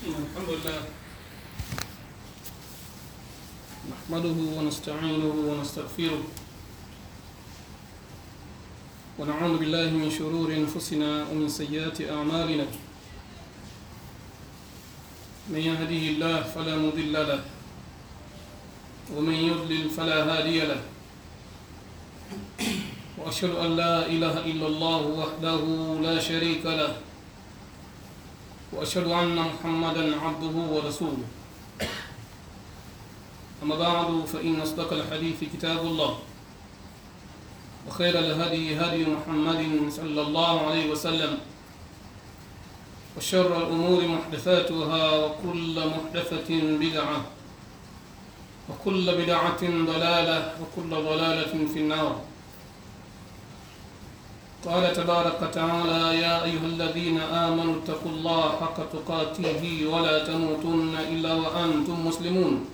الحمد لله نحمده ونستعينه ونستغفره ونعوذ بالله من شرور انفسنا ومن سيئات اعمالنا من يهده الله فلا مضل له ومن يضلل فلا هادي له واشهد ان لا اله الا الله وحده لا شريك له واشهد ان محمدا عبده ورسوله اما بعد فان اصدق الحديث كتاب الله وخير الهدي هدي محمد صلى الله عليه وسلم وشر الامور محدثاتها وكل محدثه بدعه وكل بدعه ضلاله وكل ضلاله في النار قال تبارك وتعالى يا أيها الذين آمنوا اتقوا الله حق تقاته ولا تموتن إلا وأنتم مسلمون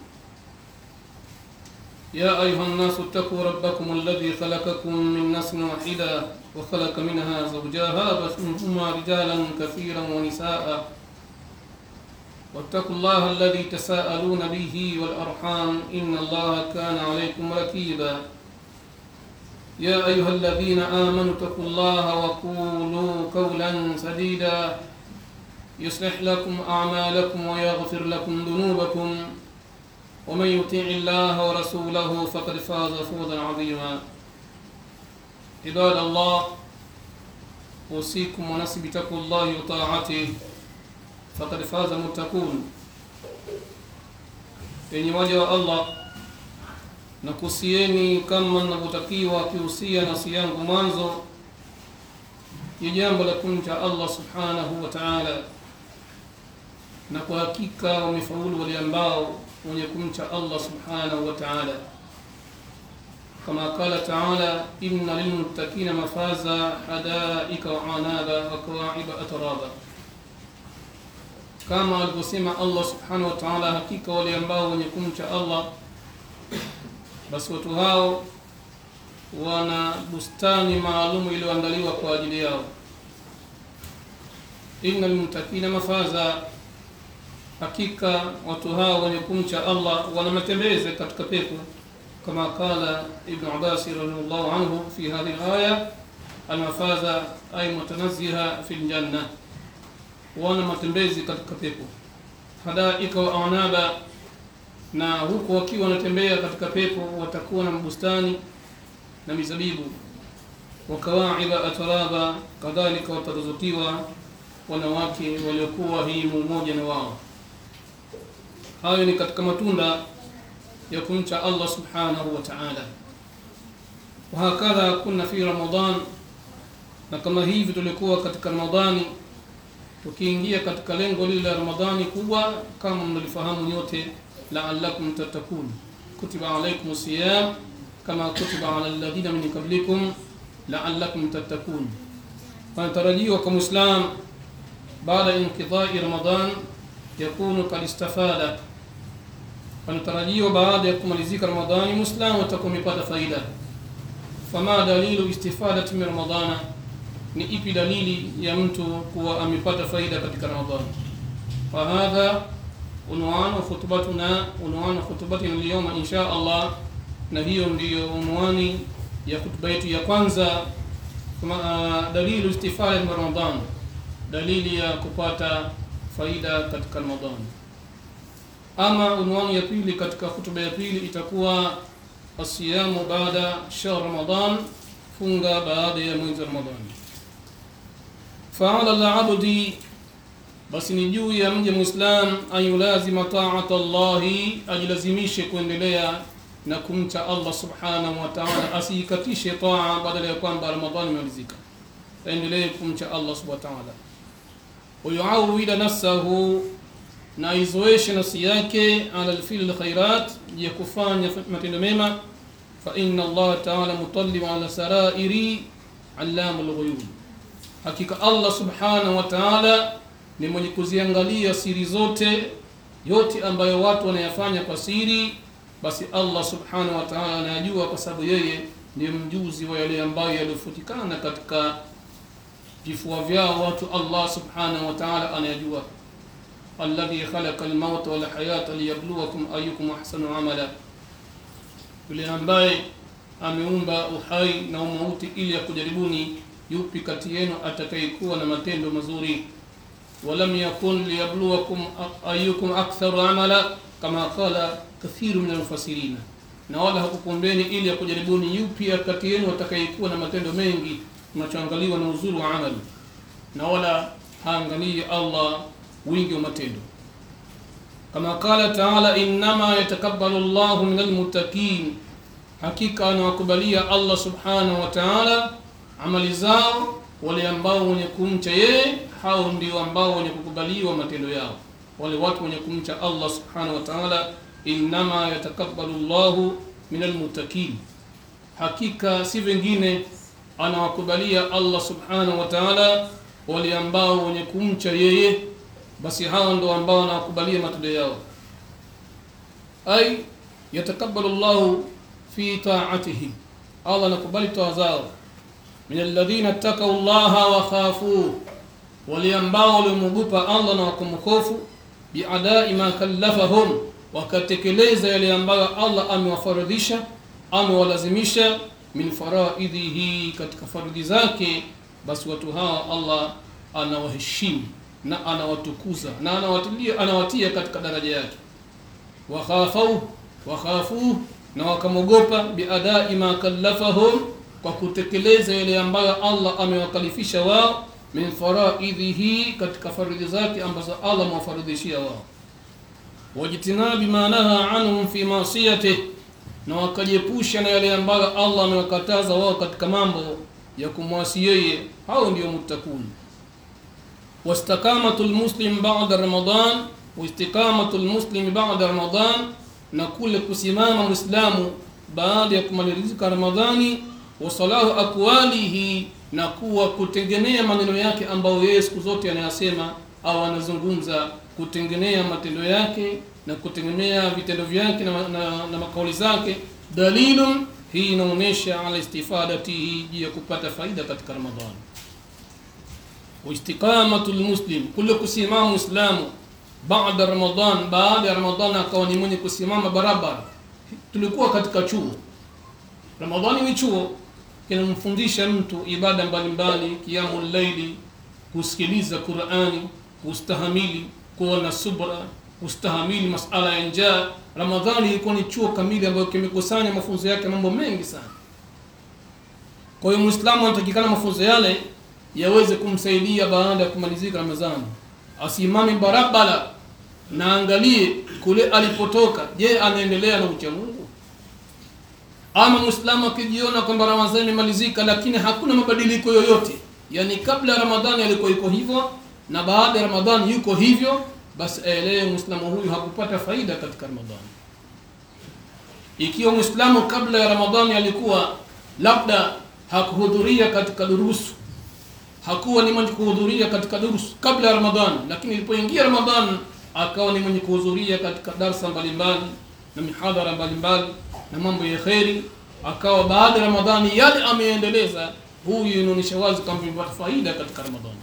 يا أيها الناس اتقوا ربكم الذي خلقكم من نفس واحدة وخلق منها زوجها بث منهما رجالا كثيرا ونساء واتقوا الله الذي تساءلون به والأرحام إن الله كان عليكم رقيبا يا أيها الذين آمنوا اتقوا الله وقولوا قولا سديدا يصلح لكم أعمالكم ويغفر لكم ذنوبكم ومن يطيع الله ورسوله فقد فاز فوزا عظيما عباد الله أوصيكم ونفسي بتقوى الله وطاعته فقد فاز المتقون yenye waja wa Allah na kusieni kama ninavyotakiwa akihusia nafsi yangu mwanzo ni jambo la kumcha Allah subhanahu wa ta'ala, na kwa hakika wamefaulu wale ambao wenye kumcha Allah subhanahu wa ta'ala, kama qala ta'ala, inna lilmuttaqina mafaza hadaika wa anaba wa kawa'iba atraba, kama alivyosema Allah subhanahu wa ta'ala, hakika wale ambao wenye kumcha Allah basi watu hao wana bustani maalumu iliyoandaliwa kwa ajili yao. inna lilmuttaqina mafaza, hakika watu hao wenye kumcha Allah wana matembezi katika pepo, kama qala Ibn Abbas radhiyallahu anhu fi hadhihi alaya, almafaza ay mutanazziha fi ljanna, wana matembezi katika pepo. hadaika wa anaba na huku wakiwa wanatembea katika pepo watakuwa na mabustani na mizabibu. wa kawaiba atraba, kadhalika wataruzukiwa wanawake waliokuwa himu moja na wao. Hayo ni katika matunda ya kumcha Allah subhanahu wa ta'ala. Wahakadha kunna fi Ramadan, na kama hivi tulikuwa katika Ramadhani, tukiingia katika lengo lile la Ramadhani kubwa kama mnalifahamu nyote la'allakum tattaqun kutiba alaykum siyam kama kutiba ala alladhina min qablikum la'allakum tattaqun. Panatarajiwa kwa Muislam baada ya inqidai Ramadan yakunu kad istafada, panatarajiwa baada ya kumalizika Ramadhani Muislamu atakuwa amepata faida. Fama dalilu istifadati min Ramadana, ni ipi dalili ya mtu kuwa amepata faida katika Ramadhani? Fahadha unwanu khutbatuna unwanu khutbatina alyawma insha Allah, na hiyo ndiyo unwani ya khutba yetu ya kwanza. Kama dalilu istifada min Ramadan, dalili ya kupata faida katika Ramadhan. Ama unwani ya pili katika khutba ya pili itakuwa asiyamu baada shahr Ramadan, funga baada ya mwezi Ramadan. Faala al-abdi basi ni juu ya mja Muislam ayulazima taata Allahi, ajilazimishe kuendelea na kumcha Allah subhanahu wa ta'ala, asiikatishe taa badala ya kwamba Ramadhani imemalizika, aendelee kumcha Allah subhanahu wa ta'ala. Wayuawida nafsahu, na aizoeshe nafsi yake ala alfil alkhairat, ya kufanya matendo mema. Fa inna Allah ta'ala mutallim ala sarairi allamul ghuyub, hakika Allah subhanahu wa ta'ala ni mwenye kuziangalia siri zote yote ambayo watu wanayafanya kwa siri, basi Allah subhanahu wa ta'ala anayajua, kwa sababu yeye ndiye mjuzi wa yale ambayo yaliyofutikana katika vifua vyao watu. Allah subhanahu wa ta'ala anayajua. alladhi khalaqa almauta wal hayata liyabluwakum ayyukum ahsanu amala, yule ambaye ameumba uhai na umauti ili akujaribuni yupi kati yenu atakayekuwa na matendo mazuri. walam yakun liyabluwakum ayyukum aktharu amala kama qala kathiru min almufassirina, na wala hakukumbeni ili akujaribuni yupi kati yenu atakayekuwa na matendo mengi. Unachoangaliwa na uzuri wa amali, na wala haangalii Allah wingi wa matendo. Kama qala taala, innama yatakabbalu Allahu min almuttaqin, hakika anawakubalia Allah subhanahu wa ta'ala amali zao wale ambao wenye kumcha yeye, hao ndio ambao wenye kukubaliwa matendo yao, wale watu wenye kumcha Allah subhanahu wa ta'ala. Innama yatakabbalu Allahu min almuttaqin, hakika si vingine anawakubalia Allah subhanahu wa ta'ala wale ambao wenye kumcha yeye, basi hao ndio ambao anawakubalia matendo yao. Ay yatakabbalu Allahu fi ta'atihi, Allah anakubali toa zao min alladhina ttakau llaha wa khafu, wale ambao walimwogopa Allah na wakamhofu. Biadai ma kallafahum, wakatekeleza yale ambayo Allah amewafaradhisha amewalazimisha. Min faraidhihi, katika faridhi zake, basi watu hawa Allah anawaheshimu na anawatukuza na anawatilia, anawatia katika daraja yake. Wakhafau wakhafu, na wakamwogopa. Biadai ma kallafahum kwa kutekeleza yale ambayo Allah amewakalifisha wao, min faraidhihi, katika faridhi zake ambazo Allah amewafaridhishia wao. Wajtinabi ma naha anhum fi masiyatih, na wakajiepusha na yale ambayo Allah amewakataza wao katika mambo ya kumwasi yeye, hao ndio muttaqun. Wastiqamatu lmuslim ba'da Ramadan, waistiqamatu lmuslim ba'da Ramadan, na kule kusimama Muislamu baada ya kumalizika Ramadhani wasalahu aqwalihi, na kuwa kutengenea maneno yake ambayo yeye siku zote anayasema au anazungumza, kutengenea matendo yake na kutengenea vitendo vyake na, na, na makauli zake. Dalilun, hii inaonyesha ala istifadatihi, juu ya kupata faida katika Ramadhani. Waistiqamatu lmuslim, kule kusimama Muislamu baada Ramadan, baada ya Ramadhani akawa ni mwenye kusimama barabara. Tulikuwa katika chuo, Ramadhani ni chuo kinamfundisha mtu ibada mbalimbali, kiamu laili, kusikiliza Qurani, kustahamili, kuwa na subra, kustahamili masala ya njaa. Ramadhani ilikuwa ni chuo kamili ambayo kimekusanya mafunzo yake mambo mengi sana. Kwa hiyo Muislamu anatakikana mafunzo yale yaweze kumsaidia baada ya kumalizika Ramadhani, asimame barabara na angalie kule alipotoka. Je, anaendelea na ucha Mungu? Ama Muislamu akijiona kwamba Ramadhani imemalizika lakini hakuna mabadiliko yoyote, yani kabla ya Ramadhani alikuwa yuko hivyo na baada ya Ramadhani yuko hivyo, basi aelewe Muislamu huyu hakupata faida katika Ramadhani. Ikiwa Muislamu kabla ya Ramadhani alikuwa labda hakuhudhuria katika durusu, hakuwa ni mwenye kuhudhuria katika durusu kabla ya Ramadhani, lakini ilipoingia Ramadhani akawa ni mwenye kuhudhuria katika darsa mbalimbali na mihadhara mbalimbali na mambo ya kheri, akawa baada ya Ramadhani yale ameendeleza, huyu inaonyesha wazi kama amepata faida katika Ramadhani.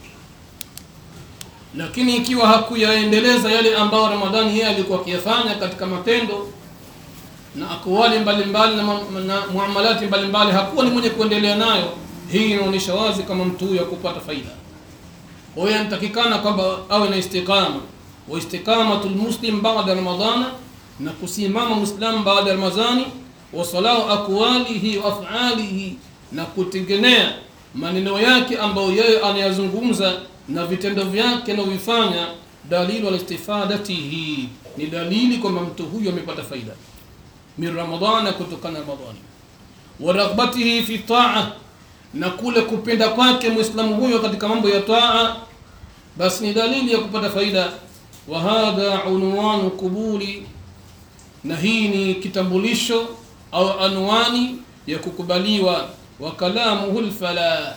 Lakini ikiwa hakuyaendeleza yale ambayo Ramadhani yeye alikuwa akiyafanya katika matendo na akwali mbalimbali na, na muamalati mbalimbali, hakuwa ni mwenye kuendelea nayo, hii inaonyesha wazi kama mtu huyu hakupata faida. Kwa hiyo anatakikana kwamba awe na istiqama wa istiqamatul muslim baada Ramadhana na kusimama Muislamu baada ya Ramadhani, wa salahu aqwalihi wa af'alihi, na kutengenea maneno yake ambayo yeye anayazungumza na vitendo vyake anavyofanya. Dalilu ala istifadatihi, ni dalili kwamba mtu huyu amepata faida min Ramadhana, kutokana na Ramadhani. Wa raghbatihi fi taa, na kule kupenda kwake Muislamu huyo katika mambo ya taa, basi ni dalili ya kupata faida. Wa hadha unwanu qubuli na hii ni kitambulisho au anwani ya kukubaliwa. wa kalamuhu lfalah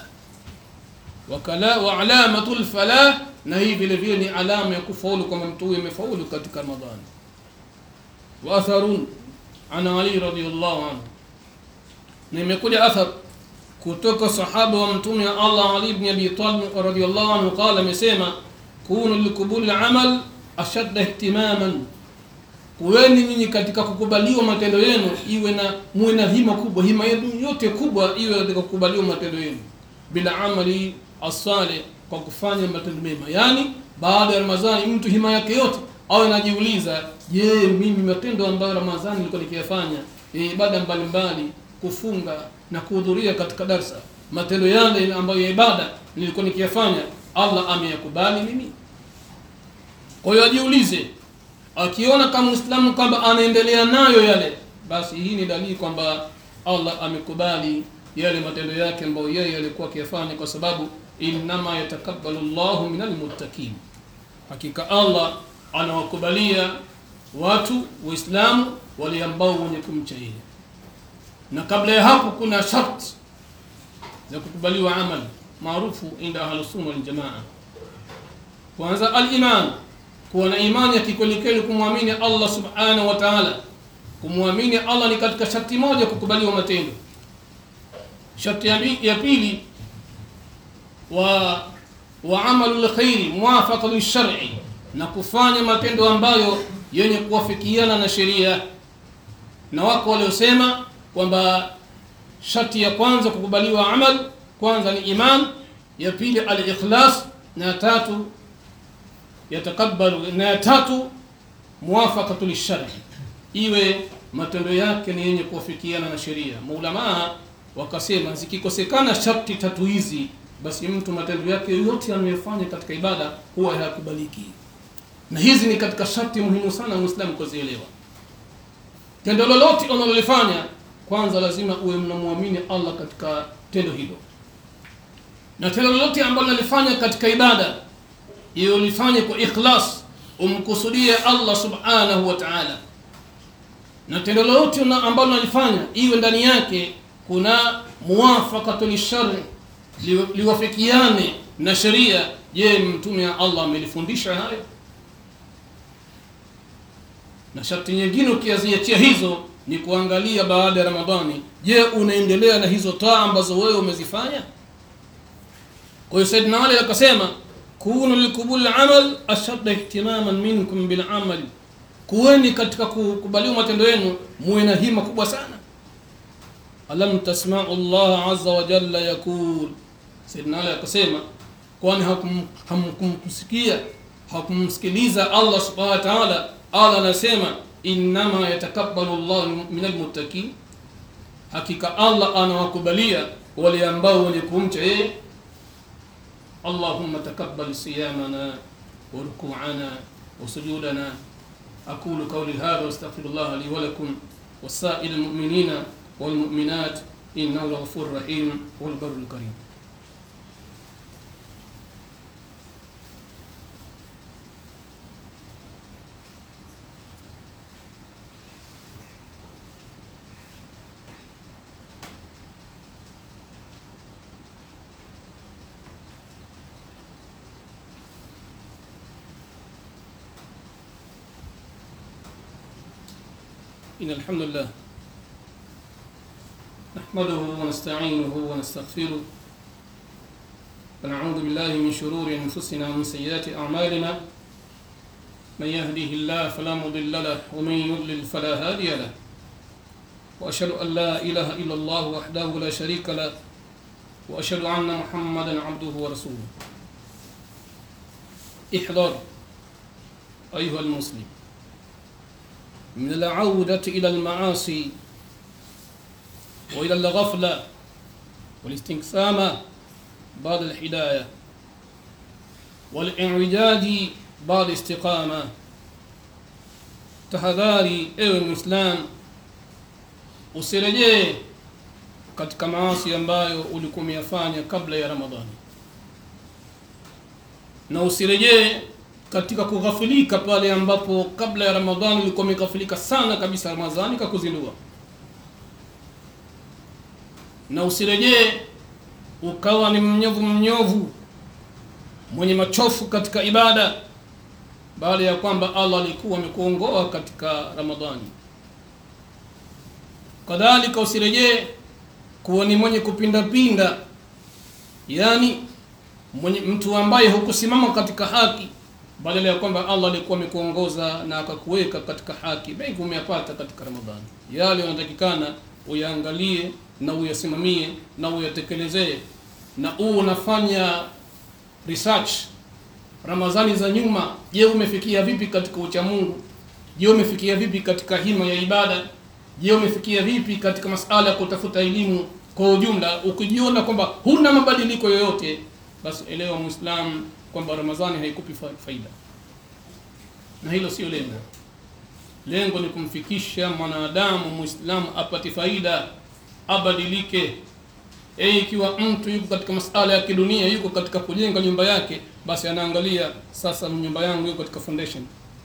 wa alamatu lfalah, na hii vile vile ni alama ya kufaulu kwamba mtu huyu amefaulu katika Ramadhani. wa atharun an Ali radhiyallahu anhu, na imekuja athar kutoka sahaba wa mtume wa Allah Ali ibn Abi Talib radhiyallahu anhu, qala, amesema kunu likubuli amal ashadda ihtimaman kuweni nyinyi katika kukubaliwa matendo yenu iwe na muwe na hima kubwa hima yenu yote kubwa iwe katika kukubaliwa matendo yenu bila amali asale kwa kufanya matendo mema yaani baada ya ramadhani mtu hima yake yote awe anajiuliza je mimi matendo ambayo ramadhani nilikuwa nikiyafanya ya ibada mbalimbali kufunga na kuhudhuria katika darsa matendo yale ambayo ya ibada nilikuwa nikiyafanya allah ameyakubali mimi kwa hiyo ajiulize akiona kama muislamu kwamba anaendelea nayo yale basi hii ni dalili kwamba allah amekubali yale matendo yake ambayo yeye alikuwa akiyafanya kwa sababu innama yatakabbalu llahu min almuttaqin hakika allah anawakubalia watu waislamu wale ambao wenye kumcha yeye na kabla ya hapo kuna sharti za kukubaliwa amali maarufu inda ahlusunna waljamaa kwanza aliman kuwa na imani ya kikwelikweli kumwamini allah subhanahu wa taala kumwamini allah ni katika sharti moja kukubaliwa matendo sharti ya bi- ya pili wa wa amalu lkhairi muwafaqa lishari na kufanya matendo ambayo yenye kuwafikiana na sheria na wako waliosema kwamba sharti ya kwanza kukubaliwa amal kwanza ni iman ya pili alikhlas na ya tatu yatakabalu na ya tatu muwafaqatu lishari iwe matendo yake ni yenye kuwafikiana na sheria maulamaa wakasema zikikosekana sharti tatu hizi basi mtu matendo yake yote anayofanya katika ibada huwa hayakubaliki na hizi ni katika sharti muhimu sana muislamu kuzielewa tendo lolote unalolifanya kwanza lazima uwe mnamwamini allah katika tendo hilo na tendo lolote ambalo nalifanya katika ibada iwe ulifanye kwa ikhlas umkusudie allah subhanahu wa taala na tendo lolote una- ambalo nalifanya iwe ndani yake kuna muwafaqatu lishari li- liwafikiane na sheria je mtume wa allah amelifundisha hayo na sharti nyingine ukiaziachia hizo ni kuangalia baada ya ramadhani je unaendelea na hizo taa ambazo wewe umezifanya kwa hiyo saidna ali akasema kunu likubuli amal ashadda ihtimaman minkum bilamali kuweni katika kukubaliwa matendo yenu muwe na hima kubwa sana alam tasmau llah aza wa jalla yaqul saidna ali akasema kwani hakum- hamkumsikia hakumsikiliza allah subhanahu wa taala allah anasema innama yatakabbalu llah min almuttaqin hakika allah anawakubalia wale ambao wenye kumcha yeye اللهم تقبل صيامنا وركوعنا وسجودنا أقول قولي هذا واستغفر الله لي ولكم وسائر المؤمنين والمؤمنات إنه الغفور الرحيم والبر الكريم إن الحمد لله نحمده ونستعينه ونستغفره ونعوذ بالله من شرور أنفسنا ومن سيئات أعمالنا من يهده الله فلا مضل له ومن يضلل فلا هادي له وأشهد أن لا إله إلا الله وحده لا شريك له وأشهد أن محمدا عبده ورسوله احذر أيها المسلم من العودة إلى المعاصي وإلى الغفلة والاستنقسام بعد الهداية والانعجاج بعد الاستقامة tahadhari ewe mwislam usirejee katika maasi ambayo ulikuwa umeyafanya kabla ya ramadhani na usirejee katika kughafilika pale ambapo kabla ya ramadhani ulikuwa umeghafilika sana kabisa ramadhani kakuzindua na usirejee ukawa ni mnyovu mnyovu mwenye machofu katika ibada baada ya kwamba allah alikuwa amekuongoa katika ramadhani kadhalika usirejee kuwa ni mwenye kupindapinda yani mwenye mtu ambaye hukusimama katika haki badala ya kwamba Allah alikuwa amekuongoza na akakuweka katika haki, mengi umeyapata katika Ramadhani. Yale unatakikana uyaangalie na uyasimamie na uyatekelezee, na u unafanya research Ramadhani za nyuma. Je, umefikia vipi katika uchamungu? Je, umefikia vipi katika hima ya ibada? Je, umefikia vipi katika masala ya kutafuta elimu kwa ujumla? Ukijiona kwamba huna mabadiliko yoyote, basi elewa Muislamu kwamba Ramadhani haikupi faida, na hilo sio lengo. Lengo ni kumfikisha mwanadamu Muislamu apate faida, abadilike. E, ikiwa mtu yuko katika masala ya kidunia, yuko katika kujenga nyumba yake, basi anaangalia sasa, nyumba yangu yuko katika foundation.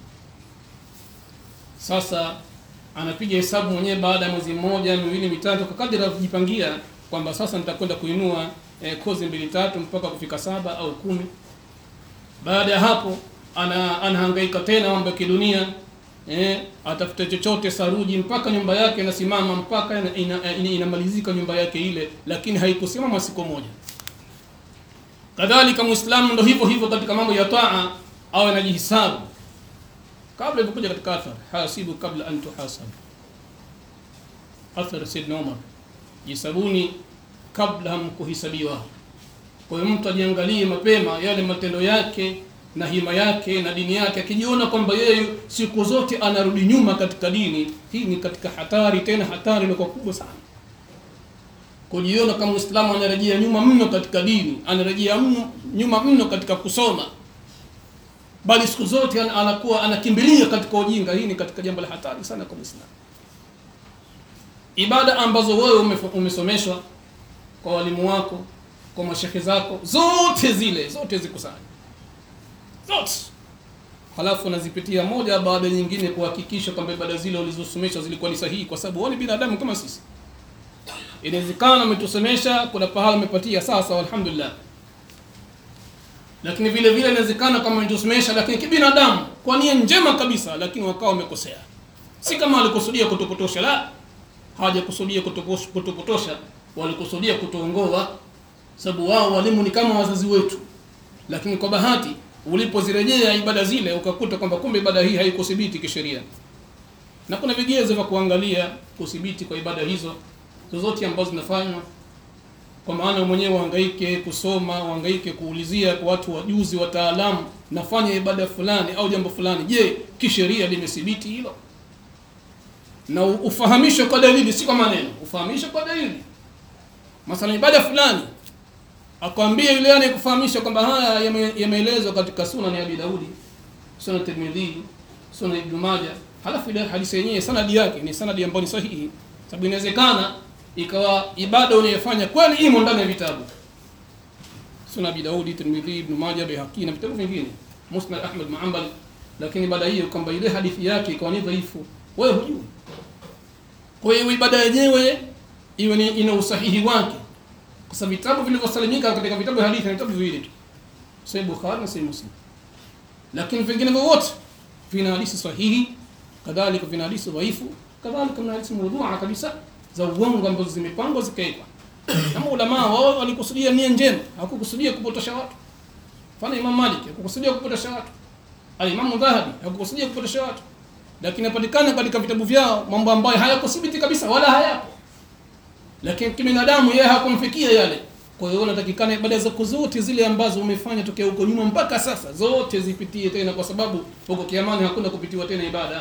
Sasa anapiga hesabu mwenyewe baada ya mwezi mmoja, miwili, mitatu, kwa kadri anavyojipangia kwamba sasa nitakwenda kuinua eh, kozi mbili tatu mpaka kufika saba au kumi. Baada ya hapo ana anahangaika tena mambo ya kidunia eh, atafute chochote saruji mpaka nyumba yake inasimama mpaka ina, ina, ina, inamalizika nyumba yake ile, lakini haikusimama siku moja. Kadhalika Muislamu ndo hivyo hivyo katika mambo ya taa, awe anajihisabu kabla ilivyokuja katika athar, hasibu kabla an tuhasabu, athar Sayyidina Umar, jisabuni kabla hamkuhisabiwa. Kwa hiyo mtu ajiangalie mapema yale matendo yake na hima yake na dini yake, akijiona kwamba yeye siku zote anarudi nyuma katika dini hii, ni katika hatari, tena hatari ilikuwa kubwa sana. Kujiona kama Muislamu anarejea nyuma mno katika dini, anarejea mno nyuma mno katika kusoma, bali siku zote anakuwa anakimbilia katika ujinga. Hii ni katika jambo la hatari sana kwa Muislamu. Ibada ambazo wewe umesomeshwa kwa walimu wako, kwa mashehe zako, zote zile zote zikusanye zote, halafu unazipitia moja baada nyingine kuhakikisha kwamba ibada zile ulizosomeshwa zilikuwa ni sahihi, kwa sababu wao ni binadamu kama sisi. Inawezekana umetusomesha, kuna pahala umepatia sasa, alhamdulillah, lakini vile vile inawezekana kama umetusomesha, lakini kibinadamu, kwa nia njema kabisa, lakini wakawa wamekosea. Si kama walikusudia kutopotosha, la, hawajakusudia kutopotosha, walikusudia kutuongoa, sababu wao walimu ni kama wazazi wetu, lakini kwa bahati ulipozirejea ibada zile ukakuta kwamba kumbe ibada hii haikuthibiti kisheria, na kuna vigezo vya kuangalia kuthibiti kwa ibada hizo zozote ambazo zinafanywa, kwa maana mwenyewe uhangaike kusoma, uhangaike kuulizia kwa watu wajuzi, wataalamu, nafanya ibada fulani au jambo fulani, je, kisheria limethibiti hilo? Na ufahamishwe kwa dalili, si kwa maneno, ufahamishwe kwa dalili. Mathalan, ibada fulani akwambia yule anayekufahamisha kwamba haya yameelezwa katika Sunan ya Abi Daudi, Sunan Tirmidhi, Sunan Ibn Majah, halafu ile hadithi yenyewe sanadi yake ni sanadi ambayo ni sahihi, sababu inawezekana ikawa ibada unayofanya kweli imo ndani ya vitabu Sunan Abi Daudi, Tirmidhi, Ibn Majah, Baihaqi na vitabu vingine, Musnad Ahmad Muhammad, lakini ibada hiyo kwamba ile hadithi yake ikawa ni dhaifu, wewe hujui. Kwa hiyo ibada yenyewe iwe ni ina usahihi wake kwa sababu vitabu vilivyosalimika katika vitabu vya hadithi ni vitabu viwili tu, Sahih Bukhari na Sahih Muslim, lakini vingine vyote vina hadithi sahihi, kadhalika vina hadithi dhaifu, kadhalika vina hadithi mawdhu'a kabisa za uongo ambazo zimepangwa zikaekwa. Kama ulama wao walikusudia nia njema, hawakukusudia kupotosha watu. Mfano Imam Malik hakukusudia kupotosha watu, Al-Imam Dhahabi hakukusudia kupotosha watu, lakini inapatikana katika vitabu vyao mambo ambayo hayakuthibiti kabisa wala hayapo lakini kibinadamu yeye hakumfikia yale. Kwa hiyo unatakikana ibada zako zote zile ambazo umefanya tokea huko nyuma mpaka sasa zote zipitie tena, kwa sababu huko kiamani hakuna kupitiwa tena ibada.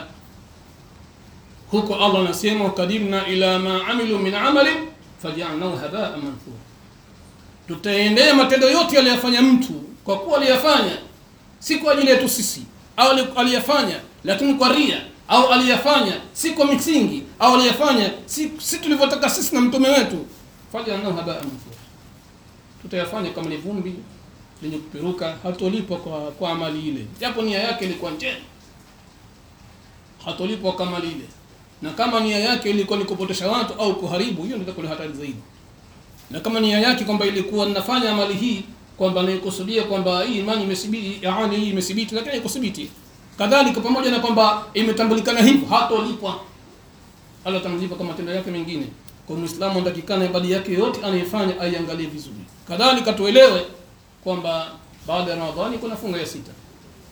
Huko Allah anasema wakadimna ila ma amilu min amali fajalnahu habaa manthura, tutaendea matendo yote aliyofanya mtu, kwa kuwa aliyafanya si kwa ajili yetu sisi, au aliyafanya lakini kwa ria au aliyafanya si kwa misingi au aliyafanya si, si tulivyotaka sisi na mtume wetu, fajalnahu habaa manthura, tutayafanya kama ni vumbi lenye kuperuka, hatolipwa kwa, kwa amali ile, japo nia yake ilikuwa njema, hatolipwa kwa amali ile. Na kama nia yake ilikuwa ni kupotosha watu au kuharibu, hiyo ndio itakuwa hatari zaidi. Na kama nia yake kwamba ilikuwa ninafanya amali hii kwamba naikusudia kwamba hii imani imethibiti, yaani hii imethibiti, lakini haikuthibiti kadhalika pamoja na kwamba imetambulikana hivyo, hatolipwa. Allah atamlipa kama matendo yake mengine. Kwa Muislamu anatakikana ibada yake yote anayefanya aiangalie vizuri. Kadhalika tuelewe kwamba baada ya Ramadhani kuna funga ya sita,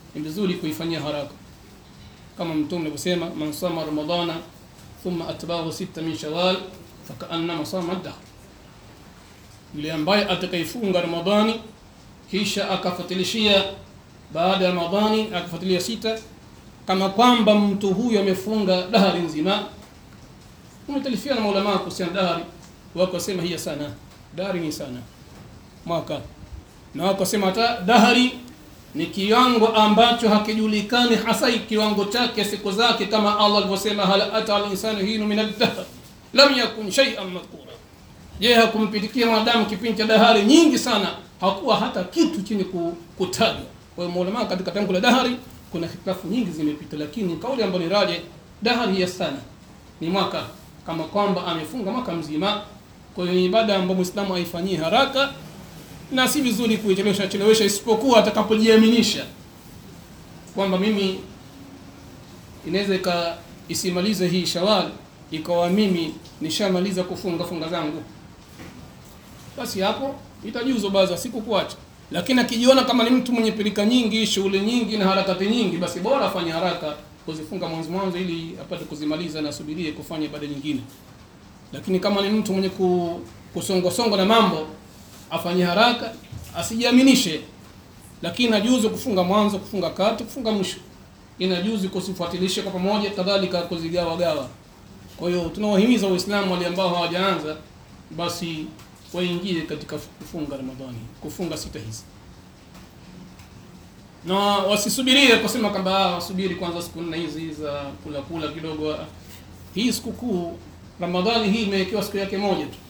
ni vizuri kuifanyia haraka kama mtume alivyosema man sama ramadana thumma atba'ahu sita min shawal fakaannama sama dahr yule ambaye atakaifunga ramadhani kisha akafuatilishia baada ya ramadhani akafuatilia sita kama kwamba mtu huyo amefunga dahari nzima umetalifiana na maulama kuhusiana dahari wako wasema hiya sana dahari ni sana mwaka na wako wasema hata dahari ni kiwango ambacho hakijulikani hasa kiwango chake siku zake kama Allah alivyosema hal ata al insanu hinu min ad-dahr lam yakun shay'an madhkura je hakumpitikia mwanadamu kipindi cha dahari nyingi sana hakuwa hata kitu chenye kutajwa kwa hiyo maulama katika tamko la dahari kuna hitilafu nyingi zimepita lakini kauli ambayo ni raje dahari ya sana ni mwaka kama kwamba amefunga mwaka mzima kwa hiyo ibada ambayo muislamu haifanyii haraka na si vizuri kuichelewesha chelewesha isipokuwa atakapojiaminisha kwamba mimi inaweza ika isimalize hii shawal ikawa mimi nishamaliza kufunga funga zangu basi hapo itajuzo baadhi ya siku kuacha lakini akijiona kama ni mtu mwenye pilika nyingi shughuli nyingi na harakati nyingi basi bora afanye haraka kuzifunga mwanzo mwanzo ili apate kuzimaliza na asubirie kufanya ibada nyingine lakini kama ni mtu mwenye kusongosongo na mambo afanye haraka asijiaminishe lakini inajuzu kufunga mwanzo kufunga kati kufunga mwisho inajuzu kusifuatilisha kwa pamoja kadhalika kuzigawa gawa kwa hiyo tunawahimiza waislamu wale ambao hawajaanza basi waingie katika kufunga ramadhani kufunga sita hizi na wasisubirie kusema kwamba wasubiri kwanza siku nne hizi za kula kula kidogo hii sikukuu ramadhani hii imewekewa siku yake moja tu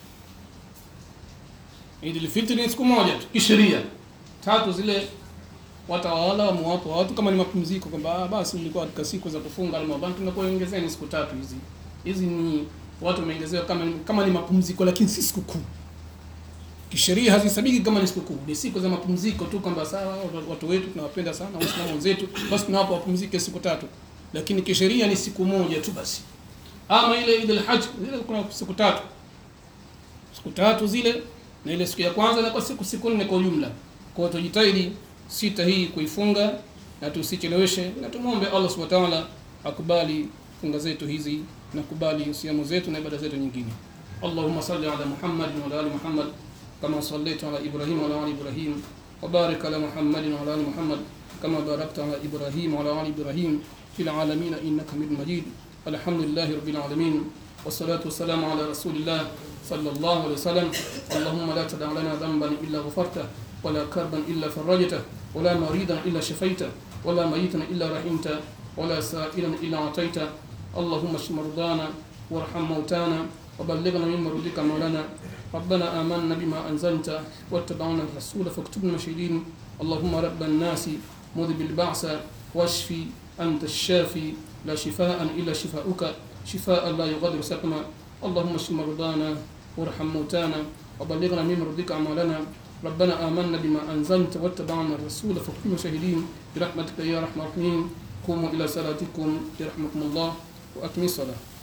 Idul Fitri ni siku moja tu kisheria. Tatu zile watawala wamewapo watu kama ni mapumziko kwamba basi mlikuwa katika siku za kufunga Ramadhani tunakuongezeni siku tatu hizi. Hizi ni watu wameongezewa kama kama ni mapumziko lakini si siku kuu. Kisheria hazisabiki kama ni siku kuu. Ni siku za mapumziko tu kwamba sawa watu wetu tunawapenda sana Waislamu wenzetu basi tunawapa wapumzike siku tatu. Lakini kisheria ni siku moja tu basi. Ama ile Idul Hajj zile kuna siku tatu. Siku tatu zile na ile siku ya kwanza na kwa siku siku nne kwa ujumla. Kwa hiyo tujitahidi sita hii kuifunga na tusicheleweshe, na tumwombe Allah subhanahu wa ta'ala akubali funga zetu hizi na kubali siamu zetu na ibada zetu nyingine. Allahumma salli ala Muhammad wa ala ali Muhammad kama sallaita ala Ibrahim wa ala ali Ibrahim wa barik ala Muhammad wa ala ali Muhammad kama barakta ala Ibrahim wa ala ali Ibrahim fil alamin innaka Hamidum Majid. Alhamdulillahi rabbil alamin. والصلاة والسلام على رسول الله صلى الله عليه وسلم اللهم لا تدع لنا ذنبا إلا غفرته ولا كربا إلا فرجته ولا مريضا إلا شفيته ولا ميتا إلا رحمته ولا سائلا إلا أعطيته اللهم اشف مرضانا وارحم موتانا وبلغنا من مرضك مولانا ربنا آمنا بما أنزلت واتبعنا الرسول فاكتبنا شهيدين اللهم رب الناس مذب البعث واشفي أنت الشافي لا شفاء إلا شفاؤك شفاء لا يغادر سقما اللهم اشف مرضانا وارحم موتانا وبلغنا من مرضك اعمالنا ربنا آمنا بما أنزلت واتبعنا الرسول فكونوا شاهدين برحمتك يا رحمن الرحيم قوموا إلى صلاتكم يرحمكم الله وأكملوا الصلاة